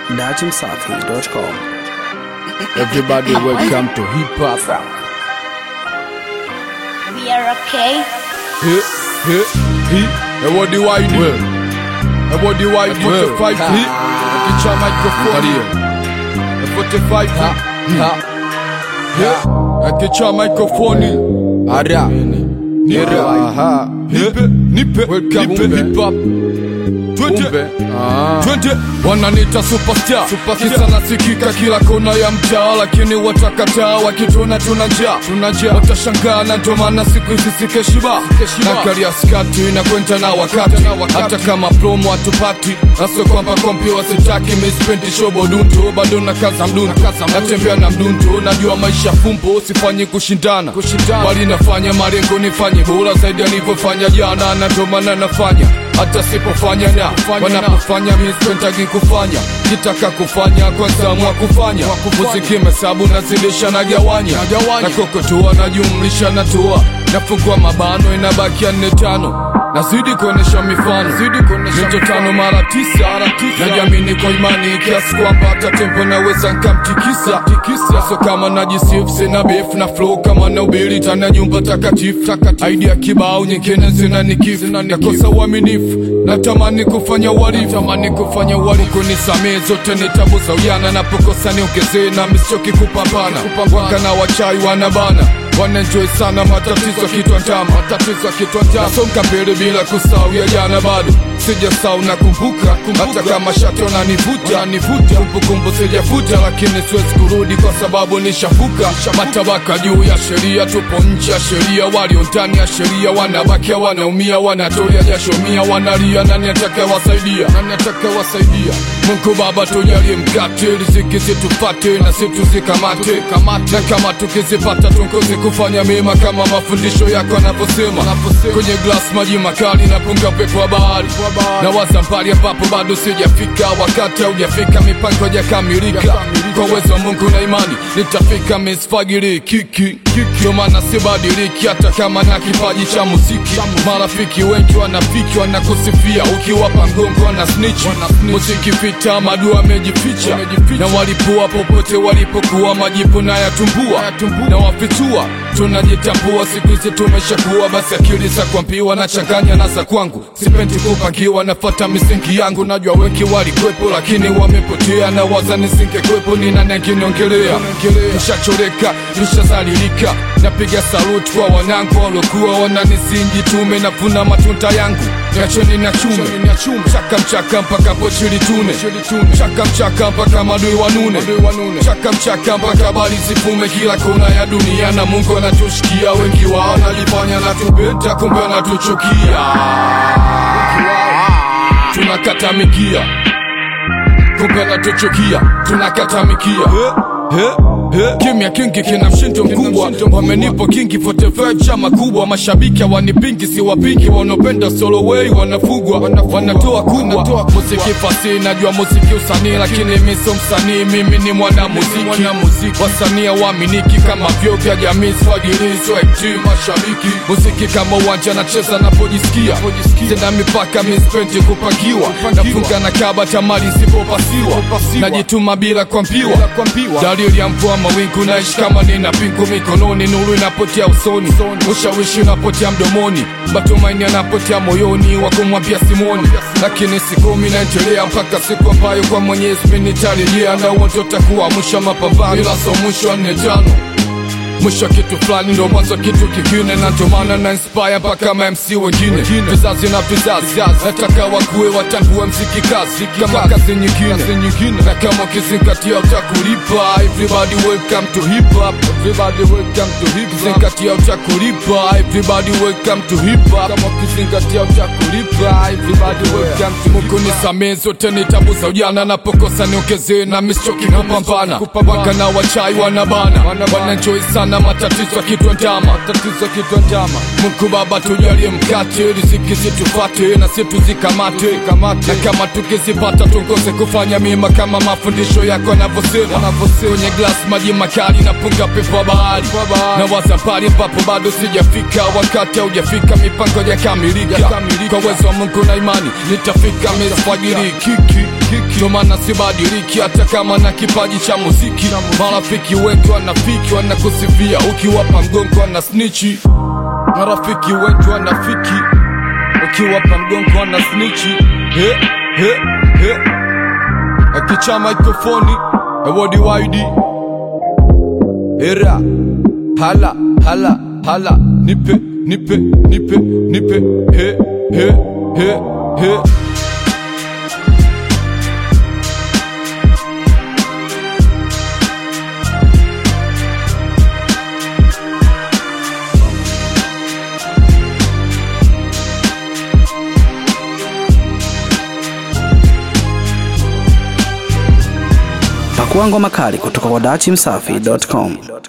dachimsafi.com. Everybody welcome to hip hop. We are okay. Hip, hip, hip. And what do I do? And what do I do? 45 hip. Akicha microphone here. And 45 hip. Hip. Akicha microphone here. Ara. Nira. Aha. Nipe, nipe, welcome to hip hop. Twende, twende, wananita superstar, kisa nasikika kila kona ya mtaa, lakini watakataa wakituona tuna njaa, tuna njaa, watashangaa na ndio maana siku hizi sikeshiba na karia skati na kwenda na wakati, hata kama promo hatupati, naso kwamba kompi wasitaki, mispendi shobo dundu, bado na kaza mdundu, natembea na mdundu, najua maisha fumbo, sifanyi kushindana, bali nafanya malengo nifanye bora zaidi alivyofanya jana, na ndio maana nafanya hata sipofanya na wanapofanya mispentagi kufanya kitaka kufanya kwanza mwa kufanya muziki mesabu nazidisha na gawanya na kokotoa najumlisha natua nafungua mabano inabakia nne tano nazidi kuonesha mifano mito tano mara tisa najiamini kwa imani kiasi kwamba hata tempo naweza nkamtikisa so kama najisifu sina beef na flow kama na ubiri tana nyumba takatifu idea kibao nyingine zina nikifu nakosa uaminifu natamani kufanya uhalifu tamani kufanya uhalifu nisamee zote ni tabu za ujana napokosa niongezee na misichoki kupambana waka na wachai wanabana wanenjoy sana matatizo kitwa njama matatizo kitwa njama nasonga mbele bila kusahau ya jana bado sijasahau nakumbuka hata kama shati wananivuta nivuta kumbukumbu sijafuta lakini siwezi kurudi kwa sababu nishafuka matabaka juu ya sheria tupo nje ya sheria walio ndani ya sheria wanabakia wanaumia wanatolia jasho mia wanalia nani atakayewasaidia nani atakayewasaidia Mungu Baba tujalie mkate riziki zitupate na si tuzikamate na kama tukizipata tungozi kufanya mema kama mafundisho yako yanavyosema kwenye glass maji makali na punga pepo wa bahari na waza mbali ambapo bado sijafika wakati haujafika mipango hajakamilika kwa uwezo wa Mungu na imani nitafika misfagiri kiki ndio maana sibadiliki hata kama na kipaji cha muziki marafiki wengi wanafiki wanakusifia ukiwapa ngongo wana snitch muziki vita madua amejificha na walipua popote walipokuwa majipu na yatumbua na wafitua tunajitambua siku hizi tumeshakuwa basi akili za kuambiwa na changanya na za kwangu sipendi kupangiwa nafata misingi yangu najua wengi walikwepo lakini wamepotea na waza nisingekwepo ni nani angeniongelea tushachoreka tushazalilika napiga saluti kwa wanangu waliokuwa wananisingi tume navuna matunda yangu niacheni na chume chaka mchaka mpaka pochili tune chaka mchaka mpaka madui wanune chaka mchaka mpaka bali zifume kila kona ya dunia na mungu anatushikia wengi wao najifanya natupenda kumbe anatuchukia tunakata mikia kumbe anatuchukia tunakata mikia kimya kingi kina mshindo mkubwa wamenipo kingi 45 chama kubwa mashabiki hawanipingi si wapingi wanaopenda solo way wanafugwa wanatoa kubwa muziki fasi najua muziki usanii lakini mi sio msanii mimi ni mwana muziki wasanii hawaaminiki kama vyo vya jamii swagilizo ekt mashabiki muziki kama uwanja nacheza napojisikia tena mipaka mispendi kupakiwa nafunga na kaba tamari isipopasiwa najituma bila kwambiwa dalili ya mvua mawingu naishi kama nina pingu mikononi nuru inapotea usoni ushawishi unapotea mdomoni matumaini yanapotea moyoni wakumwambia simoni lakini sikumi naendelea mpaka siku ambayo kwa mwenyezi mi nitarejea na uonjo takuwa mwisho wa mapambano ila so mwisho wa nne tano mwisho wa kitu fulani ndo mwanzo wa kitu kingine na ndio maana na inspire mpaka ma MC wengine vizazi na vizazi nataka wakuwe watambue mziki kazi kama kazi nyingine na kama ukizingatia utakulipa everybody welcome to hip hop everybody welcome to hip hop zingatia utakulipa everybody welcome to hip hop kama ukizingatia utakulipa everybody welcome to Mungu nisamee zote ni tabu za ujana napokosa niongezee na misichoki kupambana waka na wachai wanabana wanenjoy sana matatizo kitwa ndama matatizo kitwa ndama Mungu Baba tujalie mkate riziki zitufate na si tuzikamate na kama tukizipata tungoze kufanya mema kama mafundisho yako yanavyosema kwenye glass maji makali na punga pepo wa bahari na waza pale ambapo bado sijafika wakati haujafika mipango yakamilika kwa uwezo wa Mungu na imani nitafika misfagiri kiki kiki ndo maana sibadiliki hata kama na kipaji cha muziki marafiki wengi wanafiki wanakusifia ukiwapa mgongo wana snichi marafiki wengi wanafiki ukiwapa mgongo wana snichi he, he, he. akicha mikrofoni ewodi waidi era hala hala hala nipe nipe nipe nipe he he he he Pakua ngoma kali kutoka kwa dachimsafi.com.